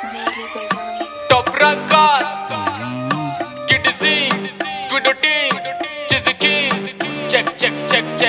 Vaguely withering. Top Rankas Kid Z Squiddo Team Chizzy King Check check check check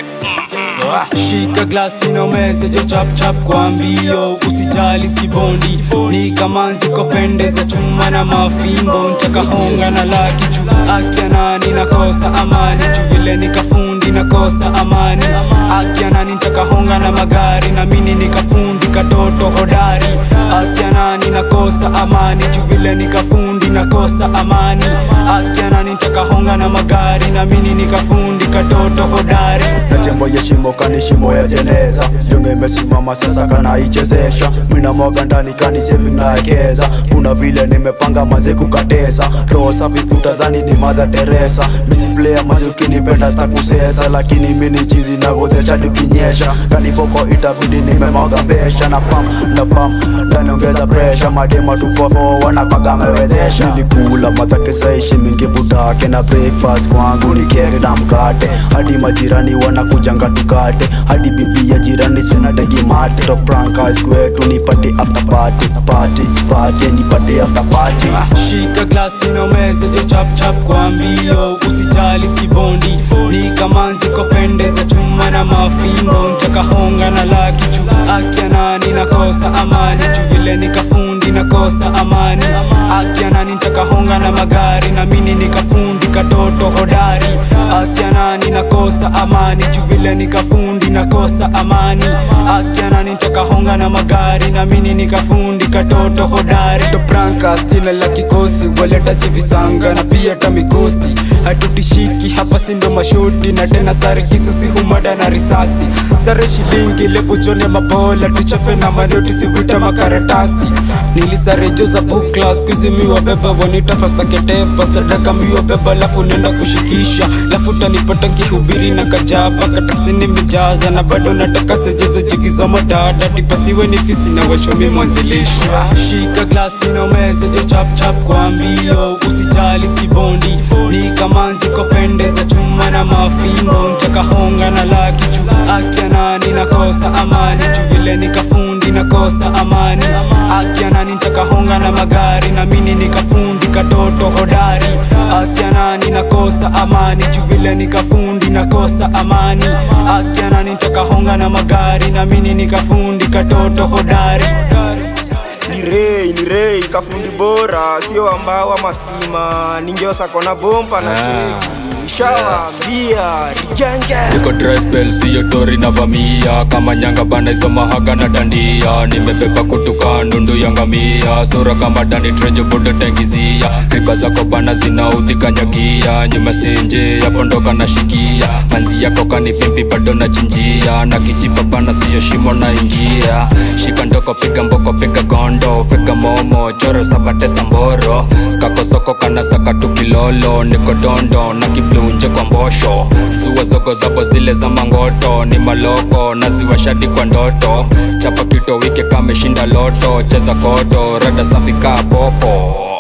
shika glasi na umeze jo chap chap kwa mbio usijali skibondi ni kamanzi kopendeza chuma na mafimbo nchakahonga na laki juu akia nani nakosa amani juu vile nikafundi nakosa amani akia nani nchakahonga na magari na mini nikafundi katoto hodari akia nani nakosa amani juu vile nikafundi nakosa amani akia nani nchakahonga na magari na mini nikafundi katoto hodari na tembo ya shimo kani shimo ya jeneza jonge imesimama sasa kanaichezesha mina mwaga ndani kani sevi naekeza kuna vile nimepanga maze kukatesa roho safi kutadhani ni madha teresa misiplea maze ukinipenda stakusesa lakini mini chizi nagodhesha tukinyesha kanipoko itabidi nimemwaga mbesha na pam na pam ndaniongeza presha madema tufofo wanakwaga mewezesha nilikula madhake saishi mingi budake na breakfast kwangu ni keke na mkate hadi majirani wanakujanga tukate hadi bibi ya jirani sinadegi mate toprankas kwetu nipate after party party party nipate after party shika glasi na umeze jo chap chap kwa mbio usijali skibondi ni kamanzi kopendeza chuma na mafimbo nchakahonga na laki juu akia nani nakosa amani juu vile nikafundi nakosa amani akia nani nchakahonga na magari na mini nikafundi katoto hodari akia nani nakosa amani juu vile nikafundi nakosa amani akia nani nchakahonga na magari na mini nikafundi katoto hodari toprankas jina la kikosi waleta chivisanga na pia tamikosi hatutishiki hapa sindo mashoti na tena sare kisusi humada na risasi sare shilingi lepuchone mabola tuchape na manoti sivuta makaratasi nilisare jo za book class kuzimiwa beba wanita pastaketepa sadaka miwa beba lafu nenda kushikisha lafu tanipata kihubiri na kajaba katasi nimejaza na bado nataka sejezo chikisoma dada tipasiwe ni fisi na wachomi mwanzilishi shika glasi na umeze jo chap chap kwa mbio usijali skibondi ni kamanzi kopendeza chuma na mafimbo nchakahonga na laki juu akia nani nakosa amani juu vile nikafundi nakosa amani akia nani nchakahonga na magari na mini nikafundi katoto hodari akia nani nakosa amani juu vile nikafundi nakosa amani akia nani nchakahonga na magari na mini nikafundi katoto hodari ni rei ni rei kafundi bora sio ambao ama stima ningeosa kona bompa na teki shawambia rigenge Niko dry spell siyo tori na vamia Kama nyanga bana hizo mahaga na dandia Nimebeba kutuka ndundu ya ngamia Sura kama dani trejo budo tengizia Riba zako bana zinaudhi kanyagia Nyuma stenje ya pondoka na shikia Manzi yako kanipimpi bado na chinjia Na kijipa bana siyo shimo na ingia Shika ndoko piga mboko piga gondo Fika momo choro sabate samboro Kakosoko kana saka tu kilolo Niko dondo na kiblunje kwa mbosho Zua zogo zabo zile za mangoto Ni maloko na ziwashadi kwa ndoto Chapa kito wike kameshinda loto Cheza koto rada safi kaa popo